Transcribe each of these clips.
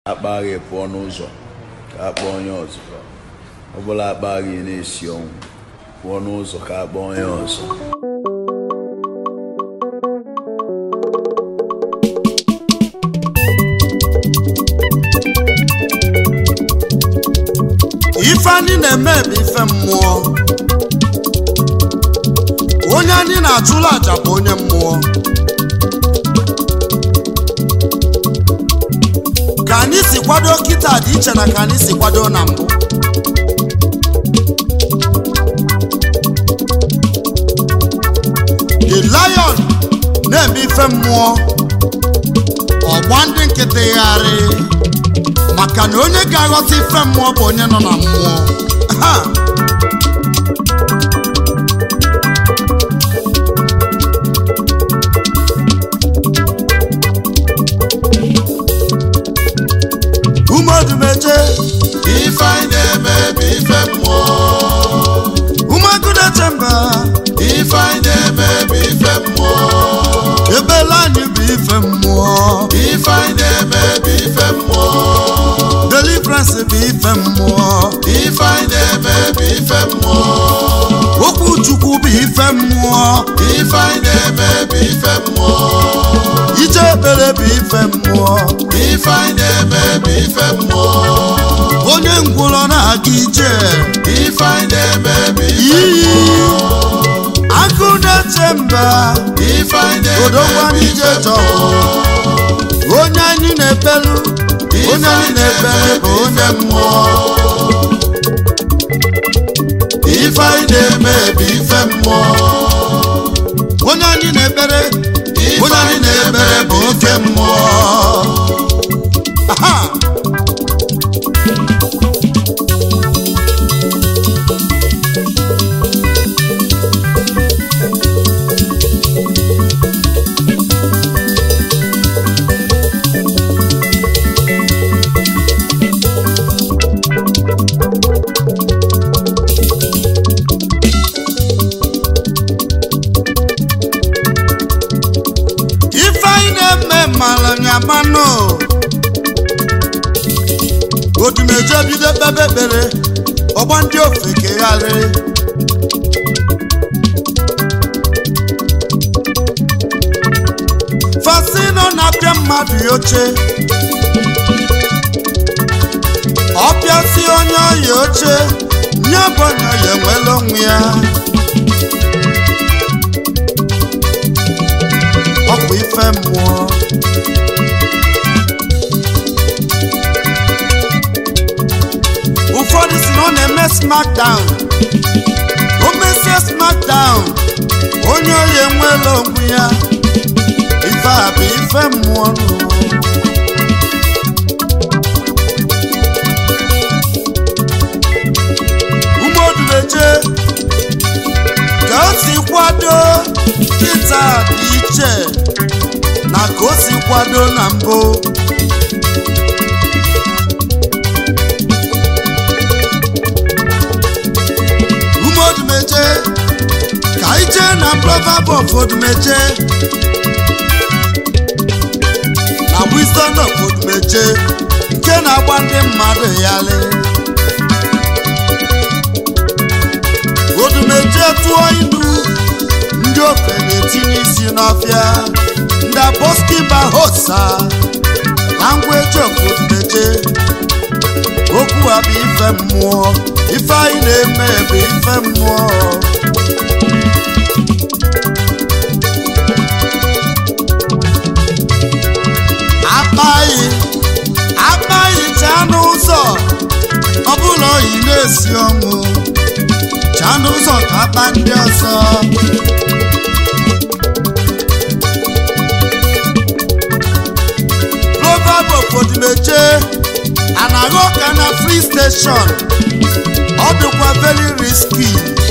akpa gị pụọ n'ụzọ ka akpọọ onye ọzọ ọ bụla akpa gị na-esi ọnwụ pụọ n'ụzọ ka akpọọ onye ọzọ ife anyị na-eme bụ ife mmụọ onye anyị na-achụla aja bụ onye mmụọ ka anyị si kwado kịta dị iche na ka anyị si kwado na mbụ the lion na-eme ife mmụọ ọgba ndị nkịtị gharị maka na onye ga-aghọta ife mmụọ bụ onye nọ na mmụọ ha umedumeje ife anyị na-eme bụ ife mmụọ umegudechemba ife anyị na-eme bụ ife mmụọ ebele anyị bụ ife mmụọ ife anyị na-eme bụ ife mmụọ deliverance bụ ife mmụọ ife anyị na-eme bụ ife mmụọ okwu chukwu bụ ife mmụọ ife anyị na-eme bụ ife mmụọ ije ekpere bụ ife mmụọ ife anyị na-eme bụ ife mmụọ onye ngwụrọ na-aga ije ife anyị na-eme bụ ife iyi mmụọ akụ na-eche mba ife anyị na-eme odogwu bụ anyị ife je chọrọ mmụọ onye anyị na-ekpelu onye anyị na-ekpere bụ onye mmụọ ife anyị na-eme bụ ife mmụọ onye anyị na-ekpere ife onye anyị na-ekpere bụ oke mmụọ aha ife anyị na-eme mara ya manụ odumeje bido kpebe ekpere ọgba ndị ofe kegharị fasino na-apịa mmadụ ya oche ọpịasị onye ọya oche nye bụ onye ọya enwela onwe ya ọkwa ife mmụọ ụfọdụ si na ọ na-eme smackdown o mesie smackdown onye oyi enwela onwe ya ife a bụ ife mmụọ nụ. umeodumeje ka o si kwado kịta dị iche na ka o si kwado na mbụ umeodumeje ka anyị jee na proverb of odumeje na wisdom of odumeje nke na-agba ndị mmadụ yali odumeje tụọ ilu ndị ofe na-etinye isi n'ọfịa ndị aboskiba hosa langweji ofodumeje okwu a bụ ife mmụọ ife anyị na-eme bụ ife mmụọ akpaghị akpaghị chaa n'ụzọ ọ bụla oyi na-esi ọnwụ chaa n'ụzọ ka akpa ndị ọzọ proverb ofodimeje anaghị ọka na free station ọ dịkwa very risky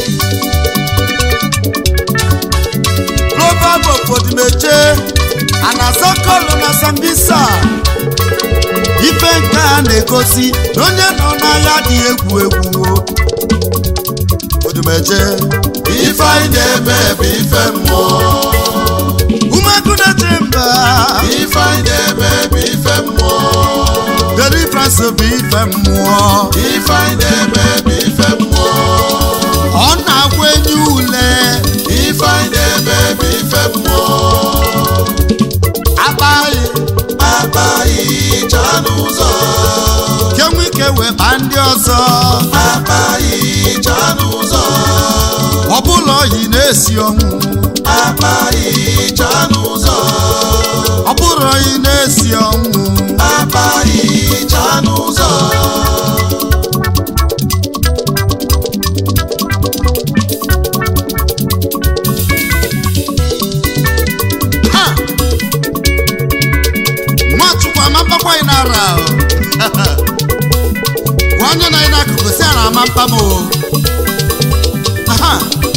proverb ofodimeje anaza kọlụ na sambisa ife nke a na-egosi na onye nọ n'agha dị egwu egwu odumeje ife anyị na-eme bụ ife mmụọ umegude chemba ife anyị na-eme bụ ife mmụọ so bụ ife mmụọ ife anyị na-eme bụ ife mmụọ ọ na-agwa enyi ule ife anyị na-eme bụ ife mmụọ akpaghị akpaghị chaa n'ụzọ kenwe ike wee kpaa ndị ọzọ akpaghị chaa n'ụzọ ọbụla oyi na-esi ọnwụ akpaghị chaa n'ụzọ ọbụla oyi na-esi ọnwụ akpaghị chaa n'ụzọ ha nwachukwu amapakwa anyị n'ara ahụ. gwa onye na anyị n'akụkụ si ara amapa m o aha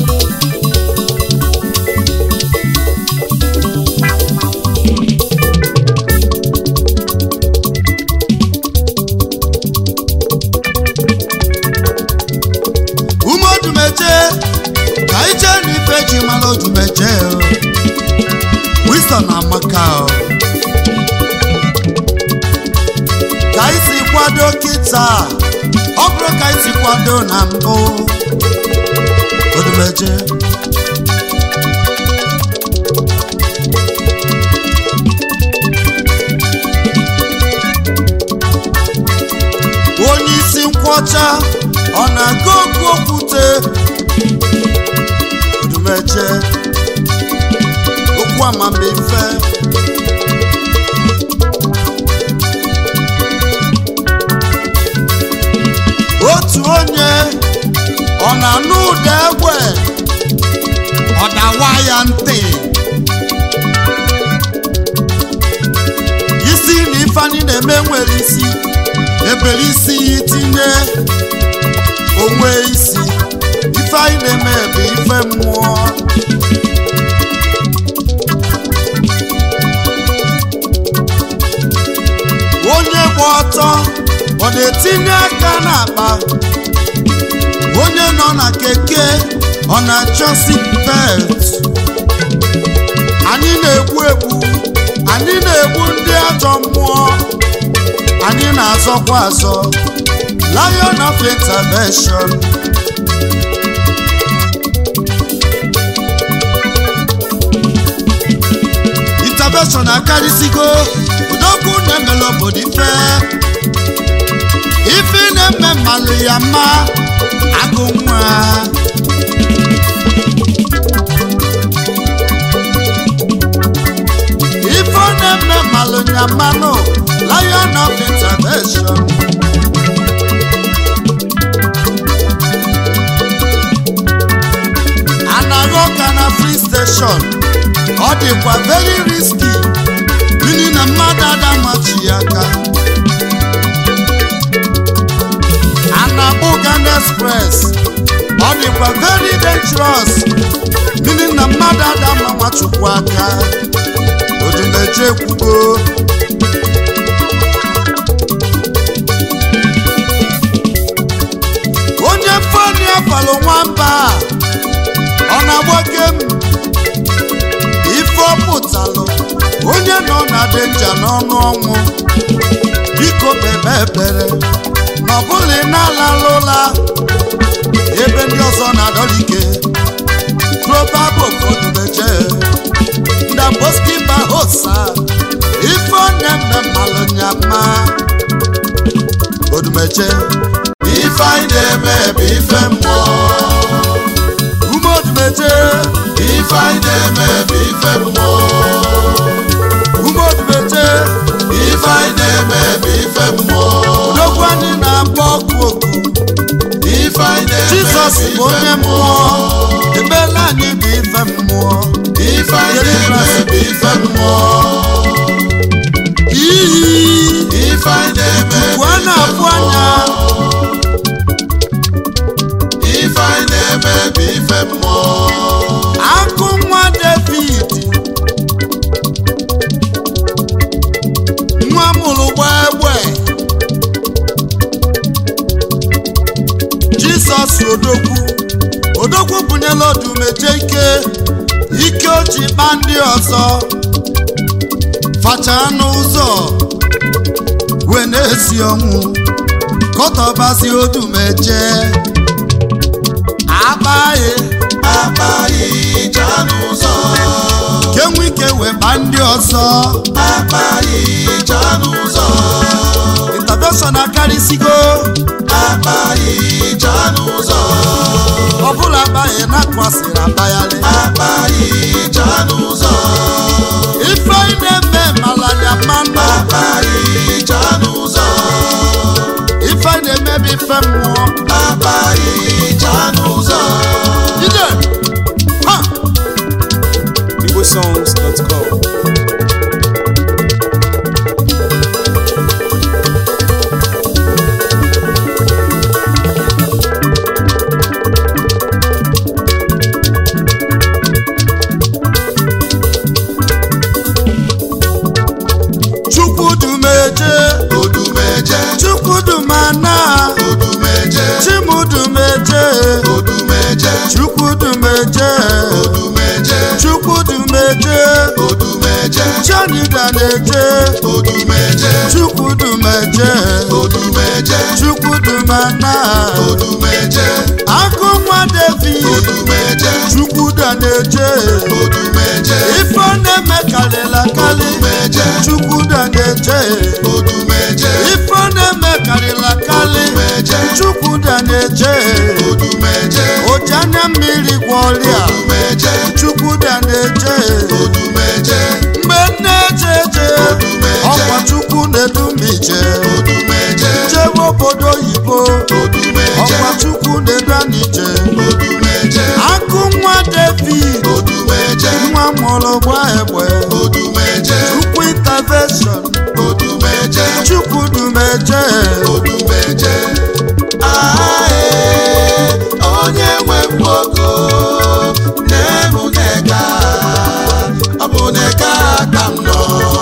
ume odumeje ka anyị jee n'ife ji mara odumeje o wisdom na amaka o ka anyị si kwado kịta ọ bụrụ ka anyị si kwado na mbụ odumeje onye isi nkwọcha ọ na-aga ogu okwute odumeje okwu amamife otu onye ọ na-anụ ụda egbe ọ dawa ya ntị isi na ifeanyị na-eme nwere isi ebere isi ya itinye onwe isi ife anyị na-eme bụ ife mmụọ onye gba ọtọ ọ na-etinye aka n'akpa onye nọ na keke ọ na-achọ seatbelt anyị na-egbu egbu anyị na-egbu ndị ajọ mmụọ anyị na-azọkwa azọ lion of intervention intervention akarịsịgo udokwu na-emela obodo ife ife na-eme mmalụ ya mma agụ nwa ife na-eme mmalụ ya mmanụ lion of intervention anaghị ọka na free station ọ dịkwa very risky n'ihi na mmadụ adamachi ya aka ana-akpọ Uganda express ọ dịkwa very dangerous n'ihi na mmadụ adama nwachukwu aka odumeje ekwugo onye fani afalụ nwamba ọ na-agboke m ife ọ pụtalụ onye nọ na denja n'ọnụ ọnwụ biko bebe ebere na ọ bụghị na-alalụ ụla ebe ndị ọzọ na-adọlike probabụ odumeje ndaboskiba hosa ife ọ na-eme mmalụ nyama odumeje ife anyị na-eme bụ ife mmụọ ume odumeje ife anyị na-eme bụ ife mmụọ ume odumeje ife anyị na-eme bụ ife mmụọ odogwu anyị na-agba ọkụ oku ife anyị na-eme jizọs bụ bụ onye ife mmụọ mmụọ emeela anyị bụ ife mmụọ ife anyị na-eme bụ ife mmụọ iyi ife anyị na-eme bụ ugbu a na-afụ anya ife anyị na-eme bụ ife mmụọ akụ nwa david nwa mụrụ gbaa egbe jizọs odogwu odogwu bunyela odumeje ike ike o ji kpa ndị ọzọ facha n'ụzọ igwe na-esi ọnwụ kọtọbazi odumeje akpaghị akpaghị ja n'ụzọ kenwe ike weba ndị ọzọ akpaghị ja n'ụzọ intervention akarịsịgo akpaghị ja n'ụzọ ọbụla akpaghị na-akwasịrị akpagharị akpaghị ja n'ụzọ ife ị na-eme malanya mmanụ akpaghị ja n'ụzọ ife ị na-emebi ife mmụọ akpaghị ja n'ụzọ ide ha igbosongs.com chukwudumeje odumeje chukwudumana odumeje chimudumeje odumeje chukwudumeje odumeje chukwudumeje odumeje chanidaneje odumeje chukwudumeje odumeje chukwudumana odumeje akụnwa david odumeje chukwudaneje odumeje ife ọ na-eme karịla karị odumeje chukwudaneje odumeje ife ọ na-eme karịla karị odumeje chukwudaneje odumeje oji anya mmiri gwọ ọrịa odumeje chukwudaneje odumeje mgbe nne eje eje ọkwa chukwu na-edumije odumeje jewe obodo oyibo odumeje ọkwa chukwu na-edu anyị je odumeje akụ nwa david odumeje nwa mụrụ gba egbe odumeje chukwu intervention odumeje chukwu dumeje odumeje ae onye nwe mgbogo na-emu neka ọ bụ neka ka m nọ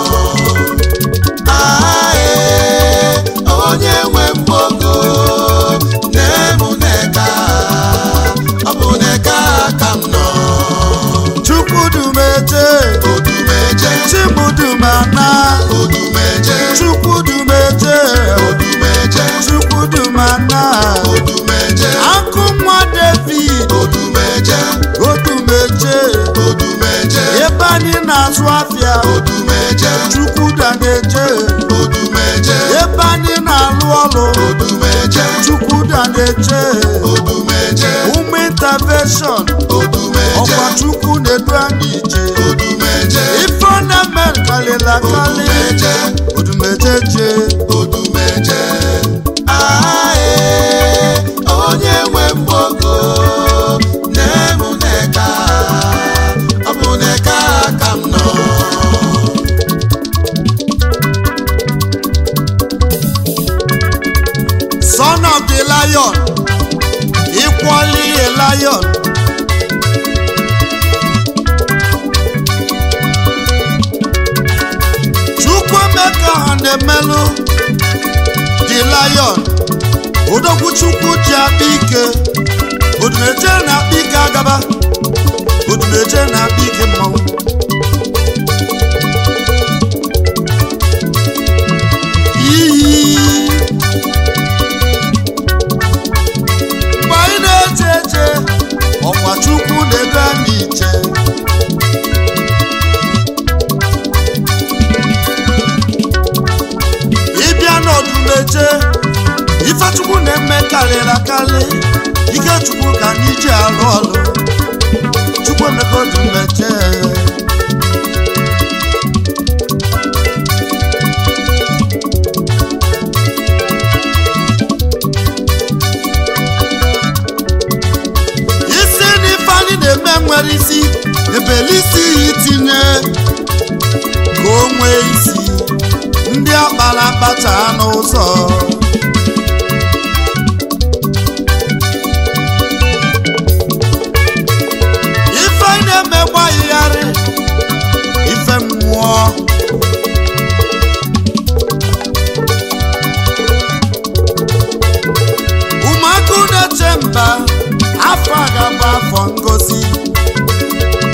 ae onye nwe mgbogo na-emu neka ọ bụ neka ka m nọ chukwu dumeje odumeje chimudumana odumeje chukwu dumeje odumeje chukwu dumana odumeje akụ nwa david odumeje odumeje odumeje ebe anyị na-azụ afịa odumeje chukwu daneje odumeje ebe anyị na-alụ ọrụ odumeje chukwu daneje odumeje ụmụ intervention odumeje ọkwa chukwu na-edu anyị ije odumeje ife ọ na-eme karịla karị odumeje odumeje je odumeje ae onye nwe mgbogo na-emu neka ọ bụ neka ka m nọ son of the lion equally a lion chukwuemeka ha na-emelụ the lion odogwu chukwu ji akpa ike odumeje na-akpa ike agaba odumeje na-akpa ike mmanwụ iyi mgbe anyị na-eche eche ọkwa chukwu na-edu anyị iche ịbịa n'ọdụmeje ifechukwu na-eme karịrị akarị ike chukwu ka anyị ji arụ ọrụ chukwu emeka ọdụmeje isi na ife anyị na-eme nwere isi ebelisi ya itinye ka o nwee isi ndị akpara akpacha n'ụzọ ife anyị na-eme gbaghịgharị ife mmụọ ụmụaka na-eche mba afọ a ga-abụ afọ ngozi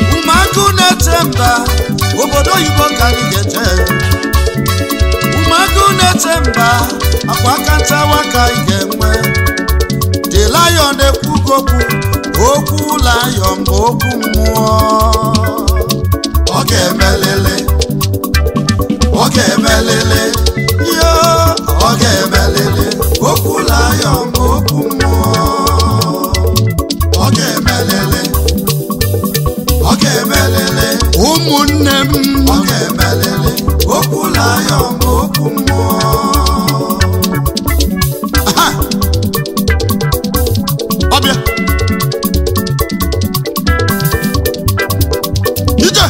ụmụaka na-eche mba obodo oyibo ka anyị ga-eje ụmụaka agụ na-eche mba akwa aka nchawa ka ị ga-enwe the lion ekwugokwu okwu lion bụ okwu mmụọ ọ ga-emelele ọ ga-emelele yo ọ ga-emelele okwu lion bụ okwu mmụọ ọ ga-emelele ọ ga-emelele ụmụnne m ọ ga-emelele okwu lion bụ okwu mmụọ Aha! ọbịa ije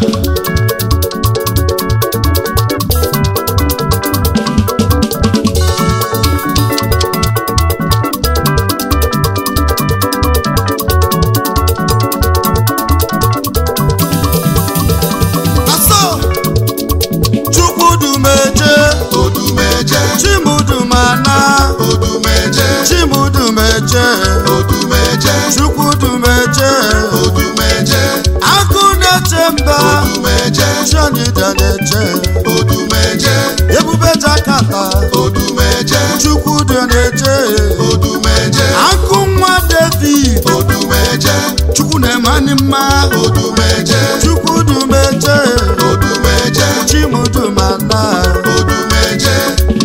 aso chukwudumeje odumeje chimudumana odumeje chimudumeje odumeje chukwudumeje odumeje agụ na-eche mba odumeje chionyida na-eche odumeje ebube jakata odumeje chukwudu na-eche odumeje agụ nwa david odumeje chukwu na-emani mma odumeje chukwudumeje odumeje chimudumana odumeje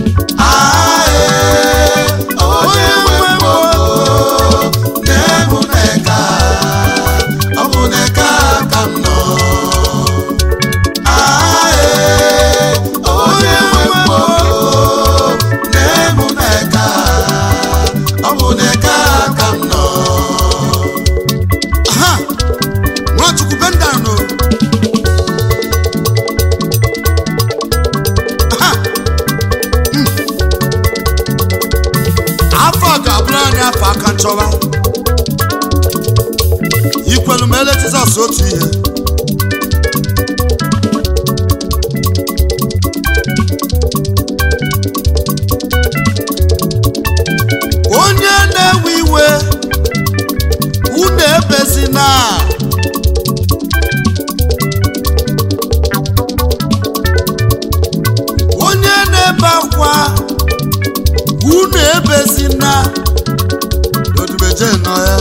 ae onye nwe mgboko na-ebu n'eka ọ bụ n'eka ka m nọ ae onye nwe mgboko na-ebu n'eka ọ bụ n'eka ka m nọ ha nwachukwu bendano ha Mm. afọ a ga-abụrụ anyị afọ aka nchọwa ikwelu ma ele jizọs otu ihe onye na-ewe iwe unu ebezina onye na-ebe akwa unu ebezina odumeje nọ ya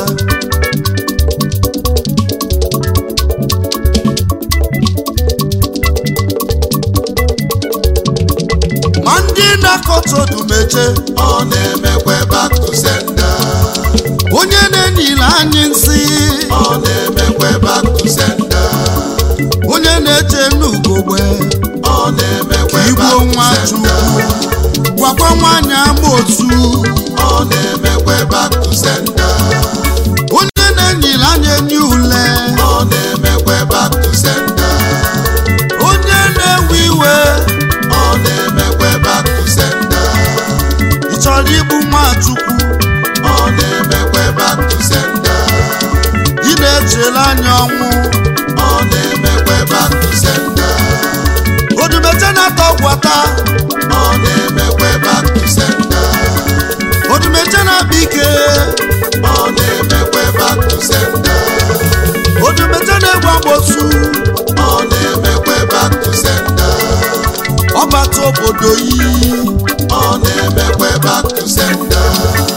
ma ndị na-akọta odumeje ọ na-emekwa back to sender onye na-enyile anyị nsị ọ na-emekwa back to sender onye na-eche n'ugogbe ọ na-emekwa igbo back to nwa sender chukwu gwakwa nwaanyị ama otu ọ na-emekwa back to sender onye na-enyile anyị enyi ule ọ na-emekwa back to sender onye na-ewe iwe ọ na-emekwa back to sender ị chọrọ igbu nwachukwu ọ na-emekwa back to sender ị na-echere anya ọnwụ ọ na-emekwa back to sender odumeje na-ata ọgwata ọ na-emekwa back to sender odumeje na-akpa ike ọ na-emekwa back to sender odumeje na-egwu agbosu ọ na-emekwa back to sender ọbata obodo yi ọ na-emekwa back to sender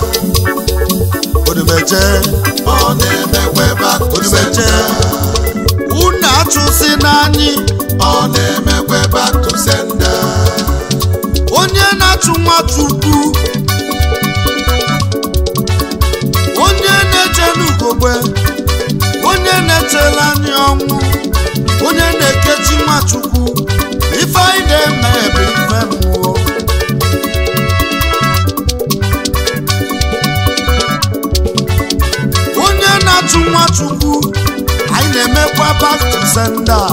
odumeje ọ na-emekwa back to odumeje sender unu achụsi n'anyị ọ na-emekwa back to sender onye na-achụ nwachukwu onye na-eche n'ugogbe onye na-echere anyị ọnwụ onye na-ekechi nwachukwu ife anyị na-eme bụ ife mmụọ onye na-achụ nwachukwu anyị na-emekwa back to sender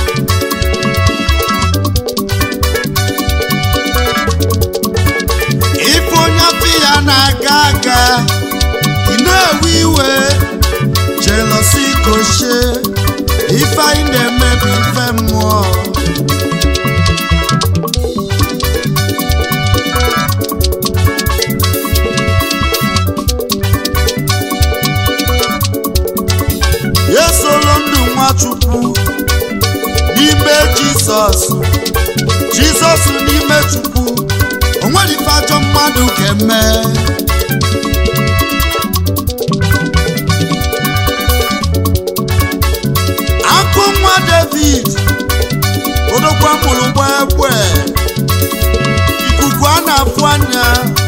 ife onye afọ ya na-aga aga ị na-ewe iwe jelosi kochie ife anyị na-emebi ife mmụọ ya soro ndụ nwachukwu n'ime jizọs jizọs n'ime chukwu mmadụ ga-eme akụ nwa david odokwa mụrụ gba egbe ikuku a na-afụ anya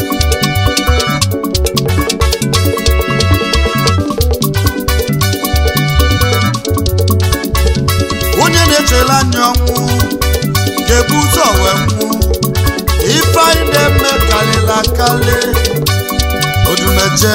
onye na-echere anya ọnwụ ga-ebu ụzọ wee nwụ ife anyị na-eme karịrị akarị odumeje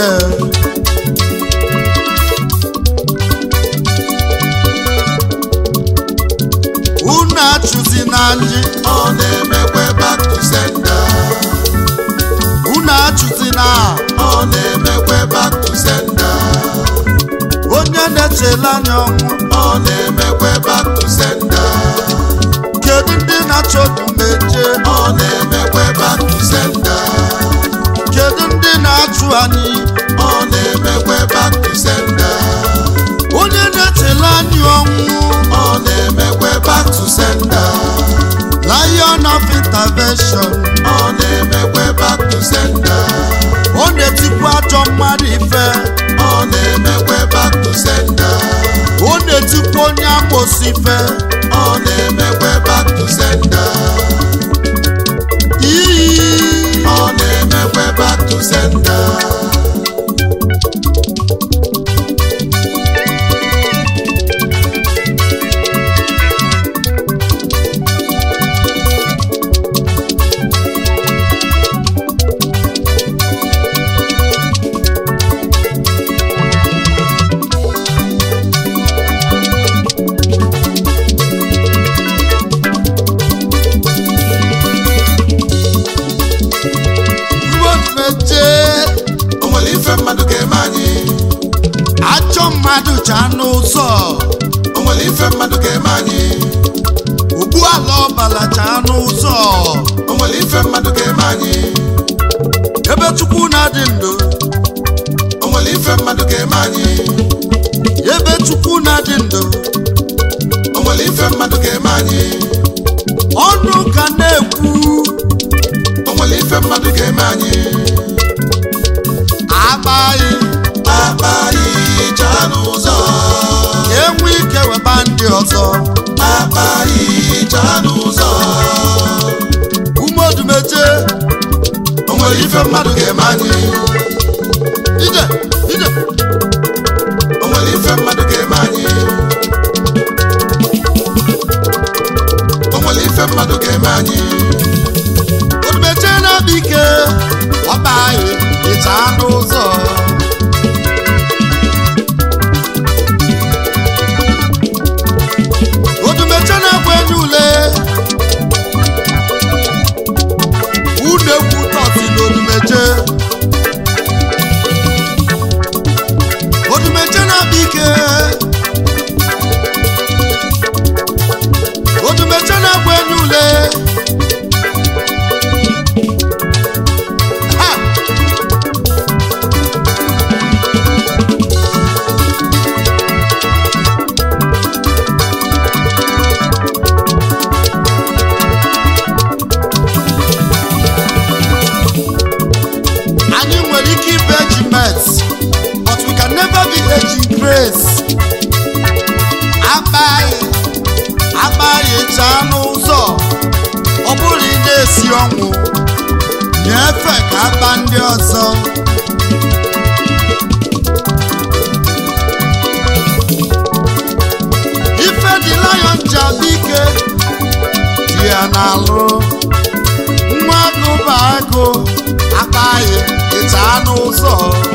unu achụzi na anyị ọ na-emekwe back to sender unu achụzi na ọ na-emekwe back to sender onye na-echere anya ọnwụ ọ na-emekwe back to sender kedu ndị na-achọ odumeje ọ na-emekwe back to sender kedu ndị na-achụ anyị ọ na-emekwe back to sender onye na-echere anyị ọnwụ ọ na-emekwe back to sender lion of intervention ọ na-emekwe back to sender ọ na-etikwa ajọ mmadụ ife ọ na-emekwe back to sender ọ na-etikwa onye amosi ife ọ na-emekwe back to sender iyi ọ na-emekwe back to sender ruomeje o nwere ife mmadụ ga-eme anyị ajọ mmadụ cha n'ụzọ o nwere ife mmadụ ga-eme anyị ogbu ala ọbala cha n'ụzọ o nwere ife mmadụ ga-eme anyị ebe chukwu na-adị ndụ o nwere ife mmadụ ga-eme anyị ebe chukwu na-adị ndụ o nwere ife mmadụ ga-eme anyị ọnụ ka na-ekwu o nwere ife mmadụ ga-eme anyị agbaghị akpa anyị chaa n'ụzọ enwe ike weba ndị ọzọ akpa anyị chaa n'ụzọ umeodumeje o nwere ife mmadụ ga-eme anyị ije ije o nwere ife mmadụ ga-eme anyị o nwere ife mmadụ ga-eme anyị odumeje na-abịa ike ọba anyị ịcha n'ụzọ odumeje na-agba enye ule unu egwu tọsi na odumeje odumeje na-abịa ike odumeje na-agba enye ule Ha! anyị nwere ike ịbụ ejimet but we can never be eji grace akpaghị akpaghị chaa n'ụzọ ọ bụrụ ị na-esi ọnwụ nyefe ka akpa ndị ọzọ ife dị lion ji abịa ike dị ya n'alụ nwa agụ bụ agụ akpaghị ịcha n'ụzọ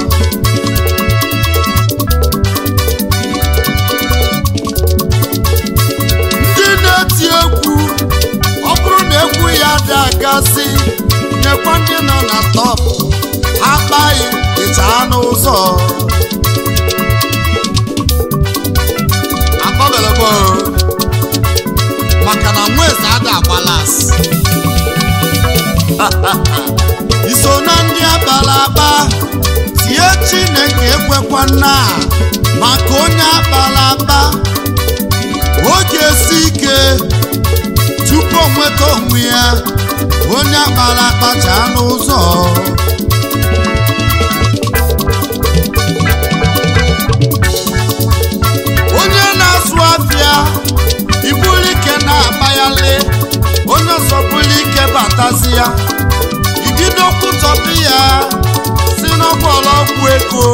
ndị na-eti egwu ọ bụrụ na egwu ya dị agasị nyekwa ndị nọ na top akpaghị ịcha n'ụzọ akpọbelebo maka na nweze ada agbalas iso na ndị akpara akpa tie chineke ekwekwa nna maka onye akpara akpa oge esi ike tupu o nweta onwe ya onye akpara akpacha n'ụzọ onye na-azụ afịa ibuli ike na-akpayali onye ọzọ buli ike batazi ya ibido kwutọpụ ya si n'ọgbọlọgwụ ego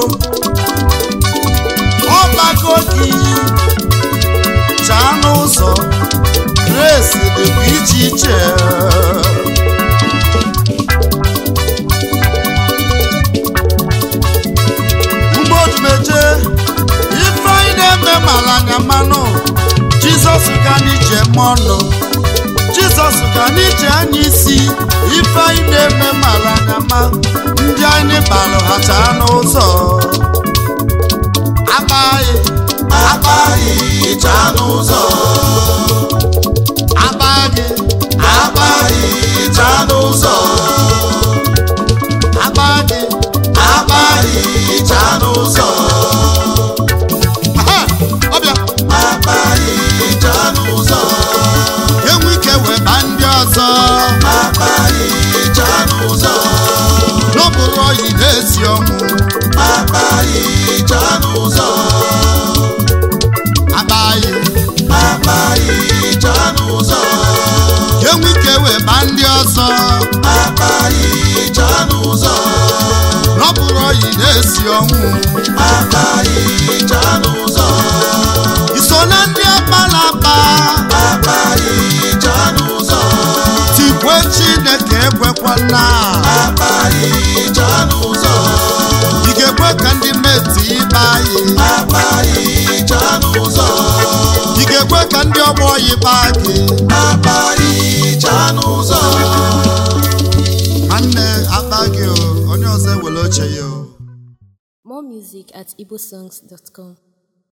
ọbago gị chaa n'ụzọ grace dịkwa iche iche mgbodumeje ife anyị na-eme mara anya mmanụ jizọs ga n'ije mọnụ jizọs ga n'ije anya isi ife anyị na-eme mara anya ma ndị anyị balụ ha chaa n'ụzọ agbaghị agbaghị chaa n'ụzọ agbaghị agbaghị chaa n'ụzọ agbaghị agbaghị chaa n'ụzọ aha ọbịa agbaghị chaa n'ụzọ enwe ike wee ba ndị ọzọ agbaghị chaa n'ụzọ n'ọbụrụ oyi na-esi ọnwụ agbaghị chaa n'ụzọ agbaghị agbaghị chaa n'ụzọ enwe ike wee ba ndị ọzọ agbaghị chaa n'ụzọ n'ọbụrụ oyi na-esi ọnwụ agbaghị chaa n'ụzọ iso na ndị akpala akpa agbaghị chaa n'ụzọ tikwe chineke ekwekwana agbaghị chaa n'ụzọ ị ga-ekwe ka ndị meti ibe anyị agbaghị chaa n'ụzọ ị ga-ekwe ka ndị ọgbọ yiba gị agbaghị chaa n'ụzọ nwanne akpa gị o onye ọzọ ewere oche ya o More music at igbosongs.com.